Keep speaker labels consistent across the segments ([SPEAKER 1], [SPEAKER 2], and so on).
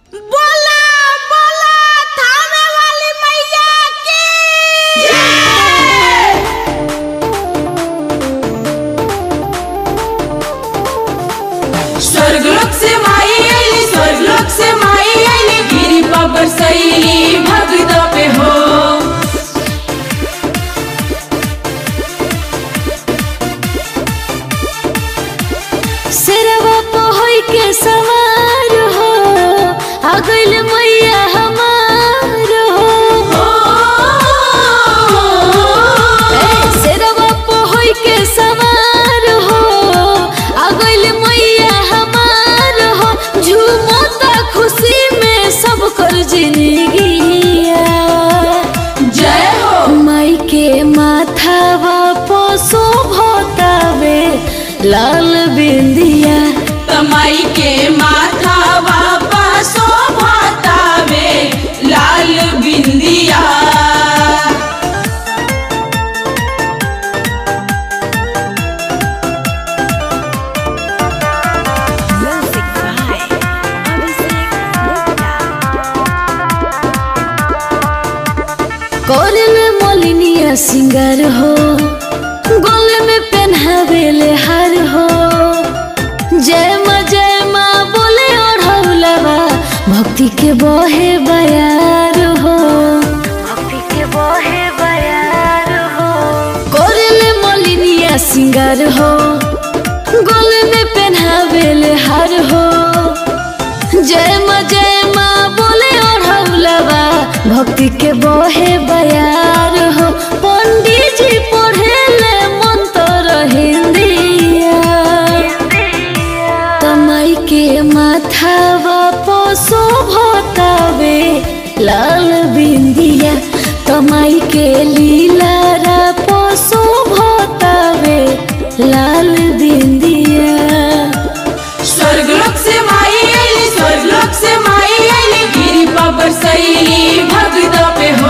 [SPEAKER 1] बोला बोला थामे वाली मैया की
[SPEAKER 2] स्वर्गलोक से माई आईली स्वर्गलोक से माई आईली गिरी बाबर सैली भगत पे हो
[SPEAKER 3] सिरवा पहोई के सवार हो आ गइल मैया हमार हो ए, सिरवा पहोई के सवार हो आ गइल मैया हमार हो झूमता खुशी में सब कर जिंदगिया
[SPEAKER 2] जय हो
[SPEAKER 3] माई के माथावा पोसो भोतावे लाल बिंदिया
[SPEAKER 2] तमाई के माथा बापा शोभातावे लाल बिंदिया
[SPEAKER 3] कोरे में मोलिनिया सिंगार हो गले में पहनावेले हार हो जय माँ जय माँ बोले ओढ़ौलवा भक्ति के बहे बयार हो भक्ति के बहे बयार हो कोरे मोलिनिया सिंगार हो गले में पहनावेले हार हो जय माँ जय माँ बोले ओढ़ौलवा भक्ति के बहे बयार हो पंडित जी पढ़ेले मंत्र हिंदिया तमाई के माथावा पोसो भोतावे लाल बिंदिया तमाई के लीला रा पोसो भोतावे लाल बिंदिया
[SPEAKER 2] स्वर्गलोक से माई आईली स्वर्गलोक से माई आईली गिरी बाबर सैली भगत पे हो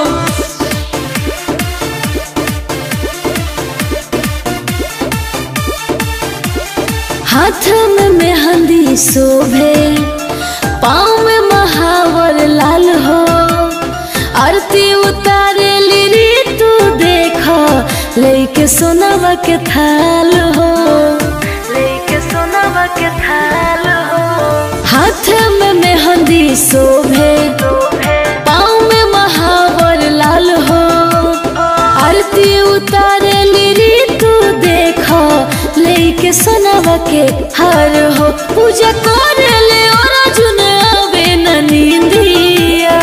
[SPEAKER 3] हाथ में मेहंदी शोभे पाँव में महावर लाल हो आरती उतारे ली तू देख लेके सोनवा के थाल हो लेके सोनवा के थाल हो हाथ में मेहंदी शोभे पाँव में महावर लाल हो आरती उतारे ली तू देख लेके सोनवा के हार हो पूजा कर ले और अर्जुन आवे न नींदिया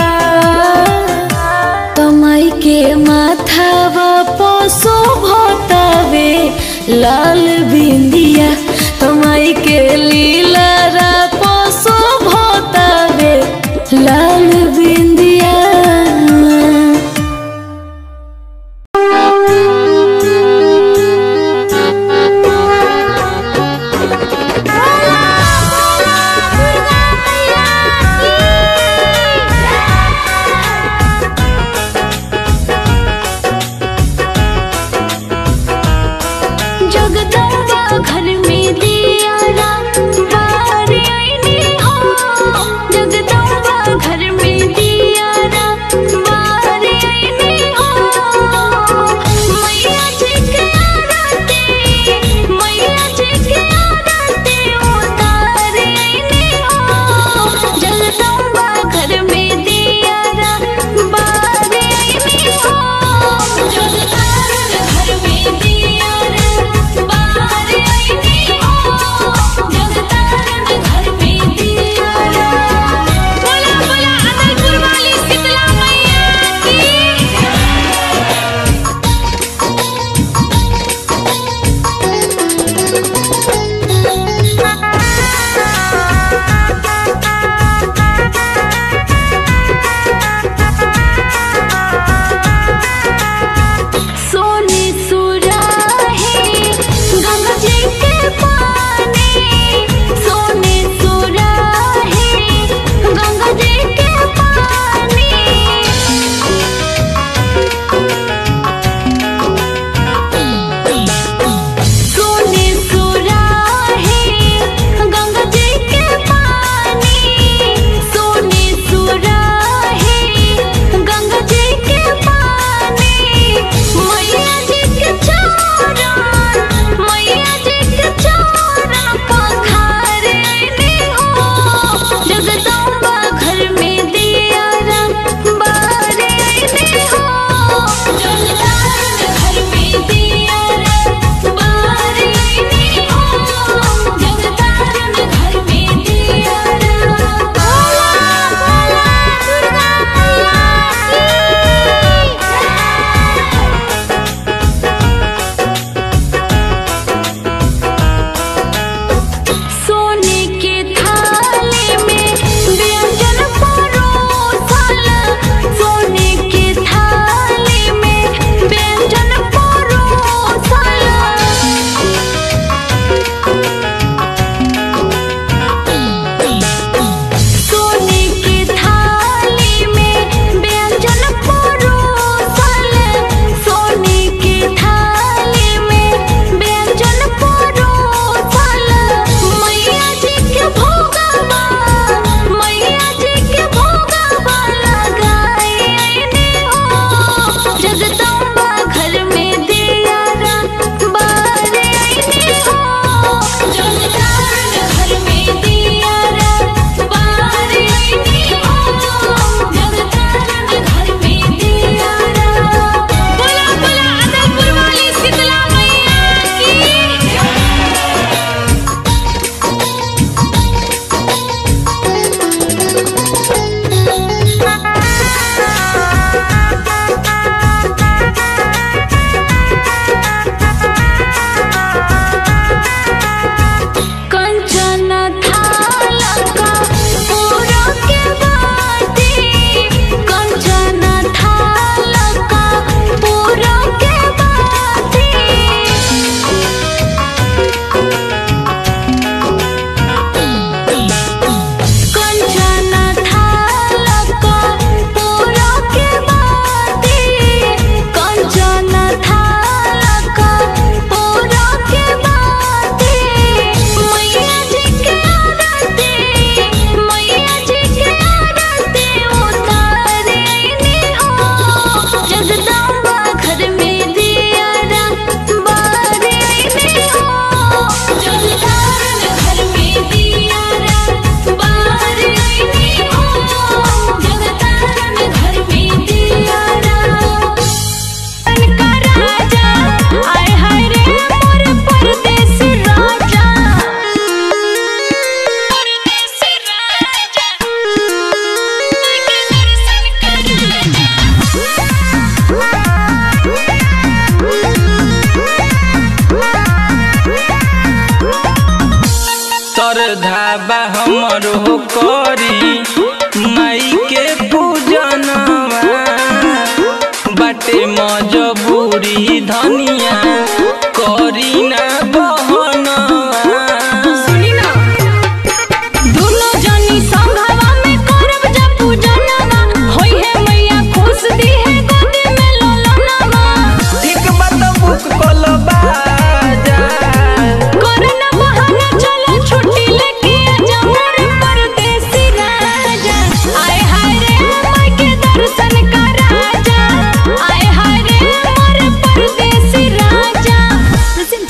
[SPEAKER 3] कमाई के माथावा पोसो भोतावे लाल बिंदिया कमाई के लीला रा पोसो भोतावे लाल बिंदिया
[SPEAKER 1] बोला बोला Durga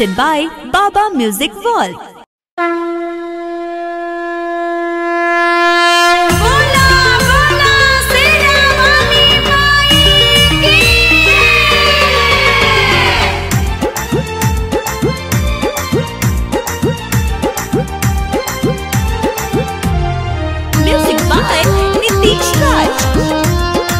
[SPEAKER 4] presented by Baba Music World.
[SPEAKER 1] बोला बोला शेरा वाली माई की
[SPEAKER 4] Music by Nitish Raj.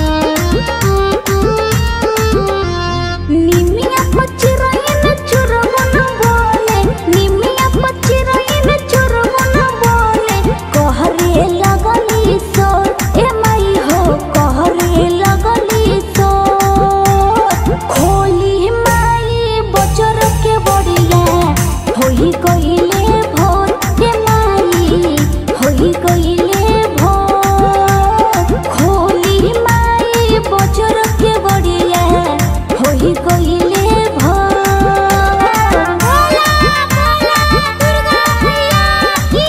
[SPEAKER 3] నిమియా పచ్చిరొయ్యన చురుమున బోలే నిమియా పచ్చిరొయ్యన చురుమున బోలే कहरे लगली सो ए मई हो कहरे लगली सो खोली माई बचर के बड़िया होई कइले भोर ए माई होई कइले भोर खोली माई बचर के बड़िया होई कइले भोर भोला भोला दुर्गा मैया की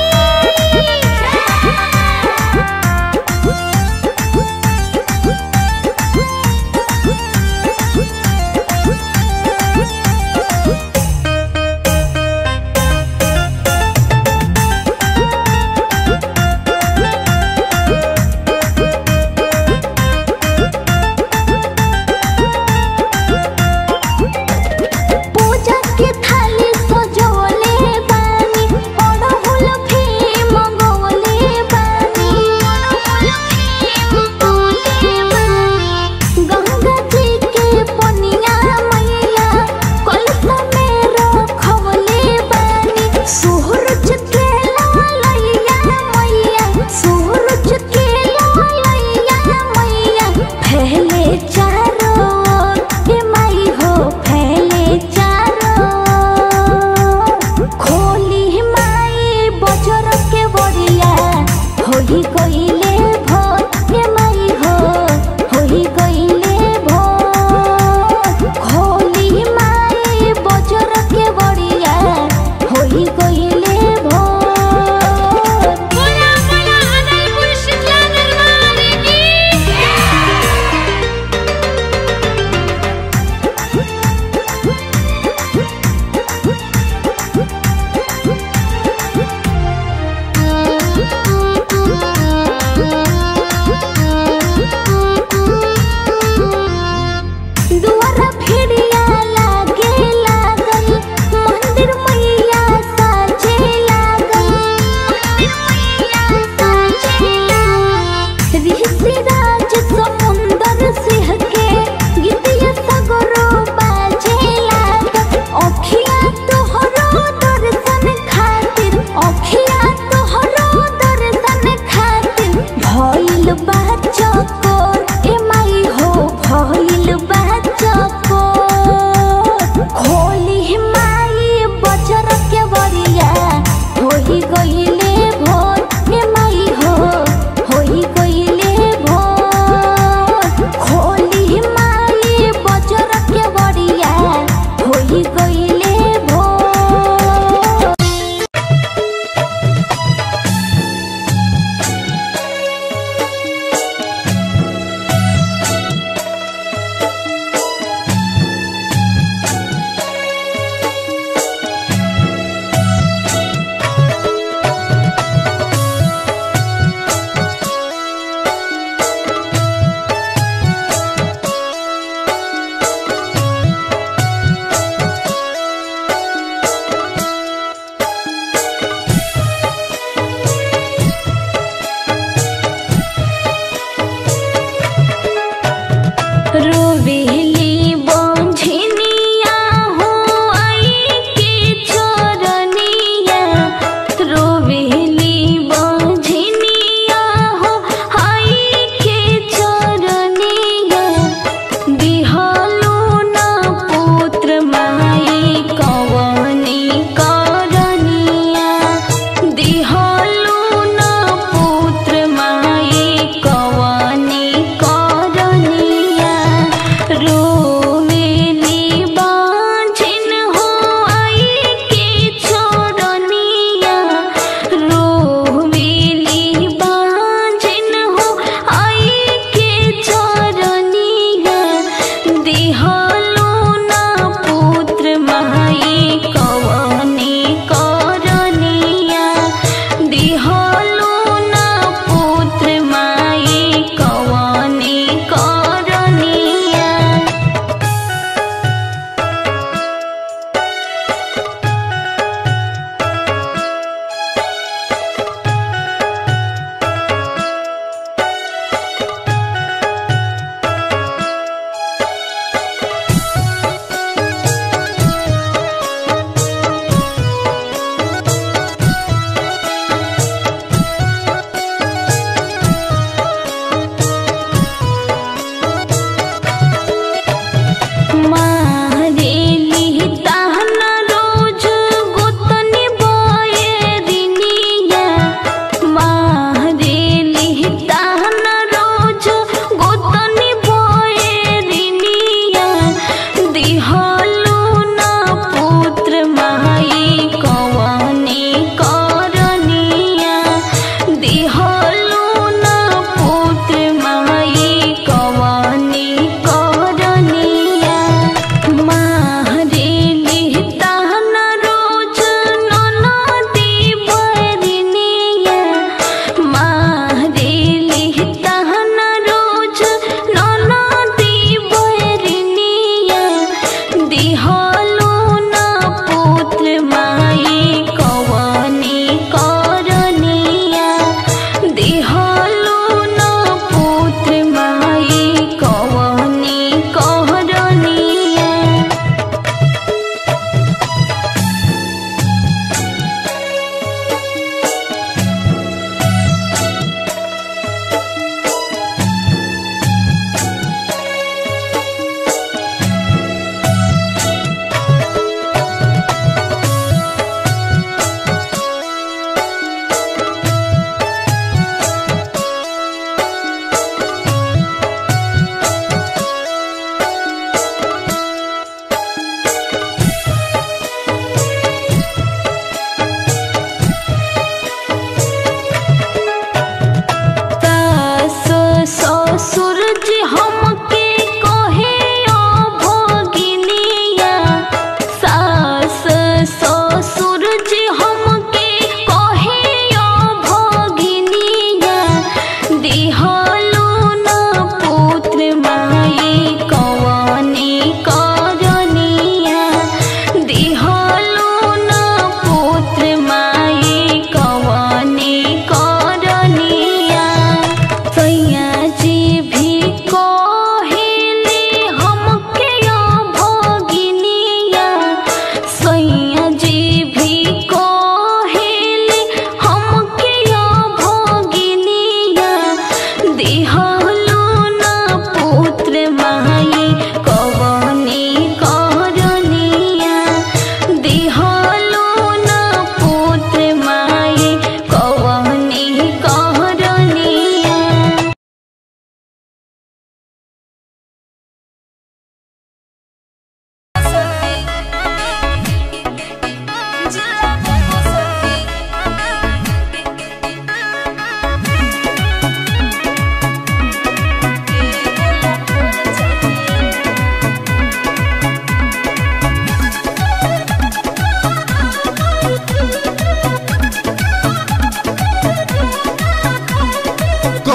[SPEAKER 3] पूजा के थाली सजवले बानी अड़हुल फे मंगवले बानी गंगा जी के पनिया मैया कलसा में रखवले बानी सूरज के लालैया मैया सूरज के लालैया मैया फैले चारों ओर हे माई हो फैले चारों ओर। खोली माई बजर के बड़िया होई कइले भोर हे माई हो होई कइले भोर खोली माई बजर के बड़िया होई कइले भोर
[SPEAKER 1] बोला बोला अदलपुर शीतला दरबार की
[SPEAKER 3] दुआरा फिरिया लागे लागल मंदिर मैया साजे लागल ऋषि राज समुंदर सिंह के गीतिया सगरो बाजे लागल अखिया तोहरो दर्शन खातिर अखिया तोहरो दर्शन खातिर भइल बा चकोर ए माई हो भइल बा चकोर खोली माई बजर के बरिया होई गइले भोर ए माई हो होई गइले भोर खोली माई बजर के बरिया होई गइले भोर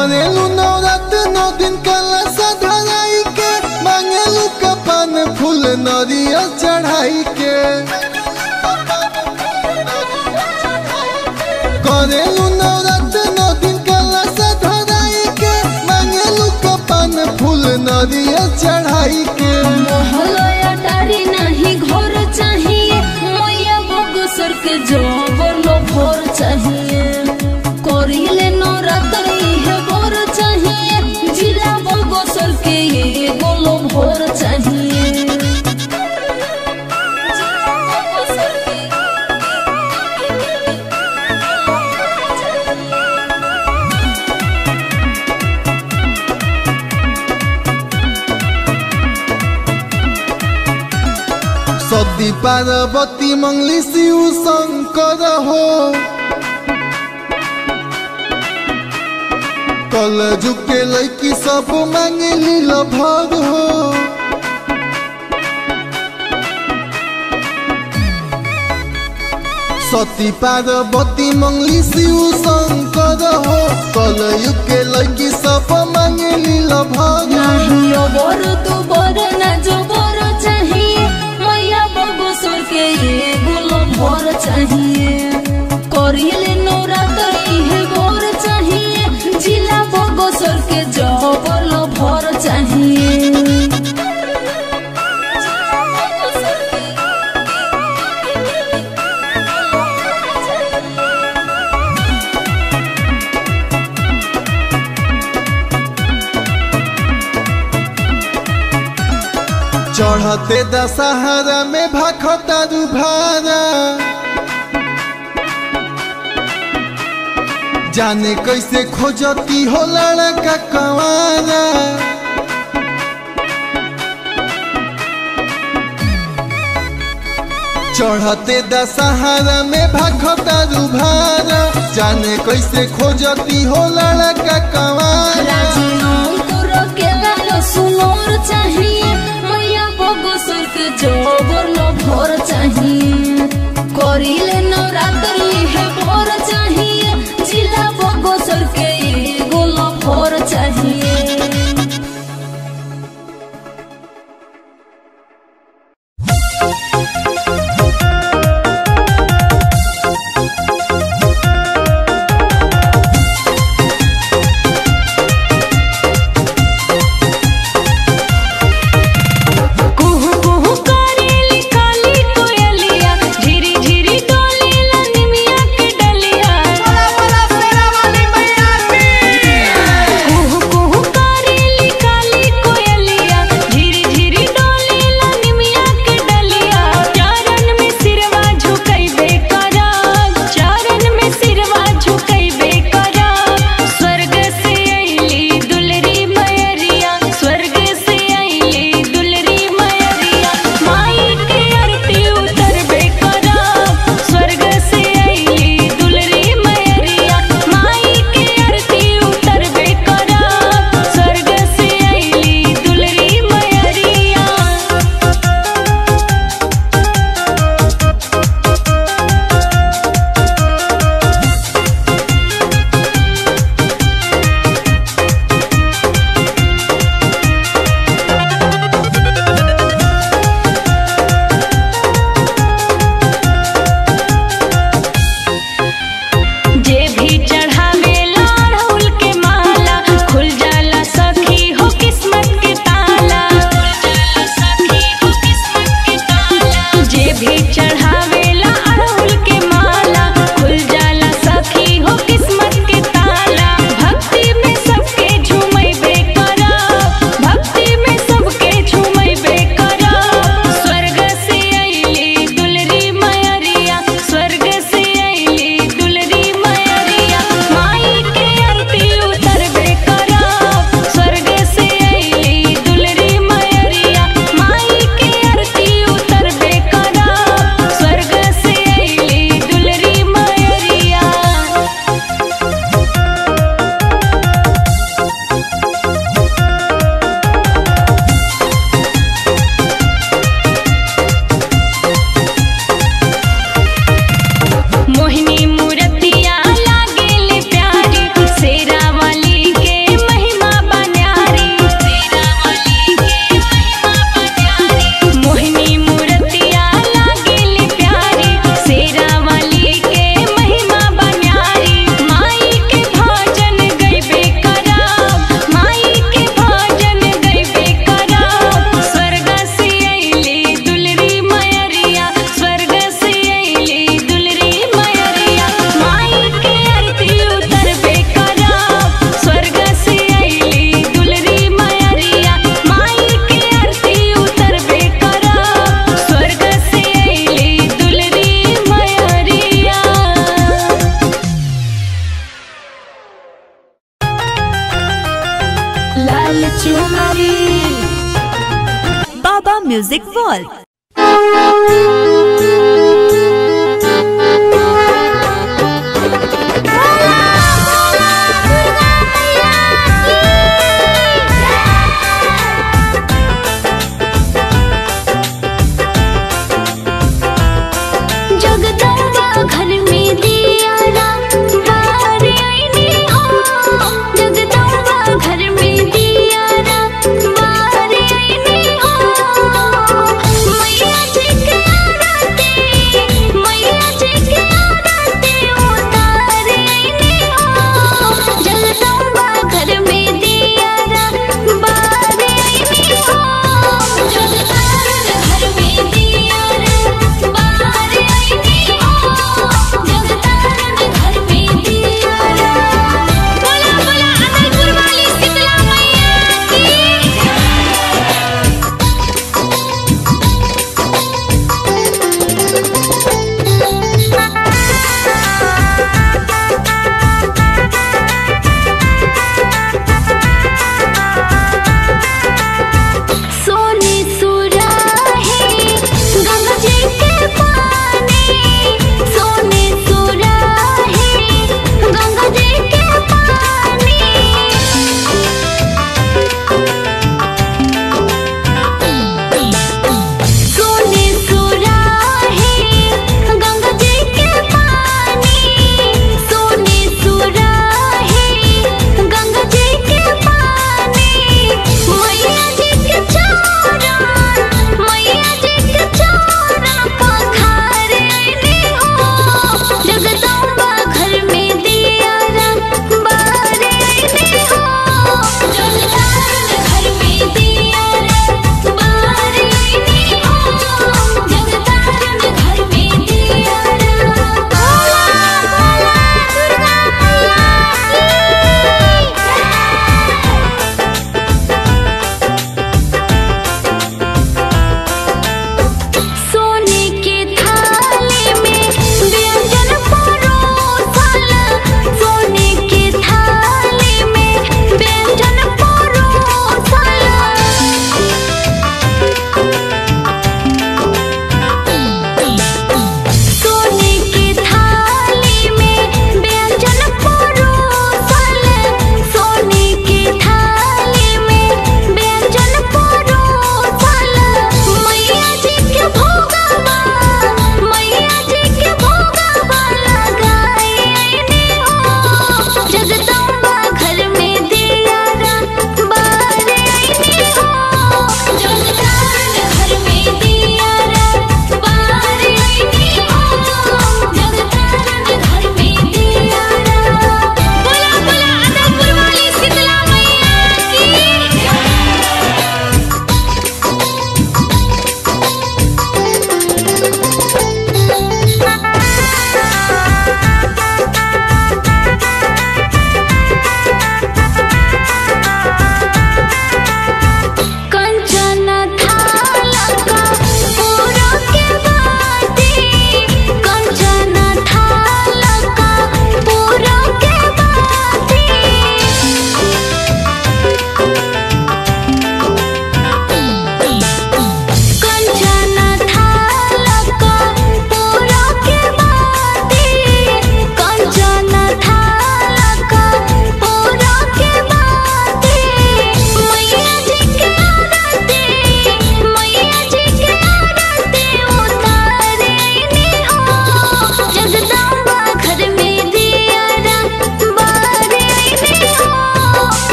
[SPEAKER 5] करेलू नवरात नौ दिन कला सधराई के मांगेलू कपान फूल नरिया चढ़ाई के करेलू नवरात नौ दिन कला सधराई के मांगेलू कपान फूल नरिया चढ़ाई के
[SPEAKER 2] मोहलया टारी नाही घर चाहिए मैया बगसर के जोबर लो भोर चाहिए करिले नवरात्रि है भोर चाहिए जिला बगसर के ये गोलो भोर चाहिए जिला बगसर के
[SPEAKER 5] सती पार्वती मंगली शिव शंकर हो कल झुके लैकी सब मांगे लील भर हो सती पार्वती मंगली शिव शंकर हो कल युग के लैकी सब मांगे लील भर
[SPEAKER 2] नहीं बर तू बर ना जो बर चाहिए मैया बगसर के ये गुलो भोर चाहिए करिले नवरात्रि है भोर चाहिए जिला बगसर के जबर लो भोर चाहिए
[SPEAKER 5] चढ़ते दशहरा में भाखता भारा जाने कैसे खोजती हो लड़का कवारा चढ़ते दशहरा में भाखता भारा जाने कैसे खोजती हो लड़का कवारा
[SPEAKER 2] राजीनाम करो के गालो सुनोर चाहिए मैया बगसर के जोबर लो भोर चाहिए करिले नवरात्रि है भोर चाहिए जिला बगसर के ये गोलो भोर चाहिए
[SPEAKER 5] रे
[SPEAKER 2] लाल चुनरी
[SPEAKER 4] बाबा म्यूजिक वर्ल्ड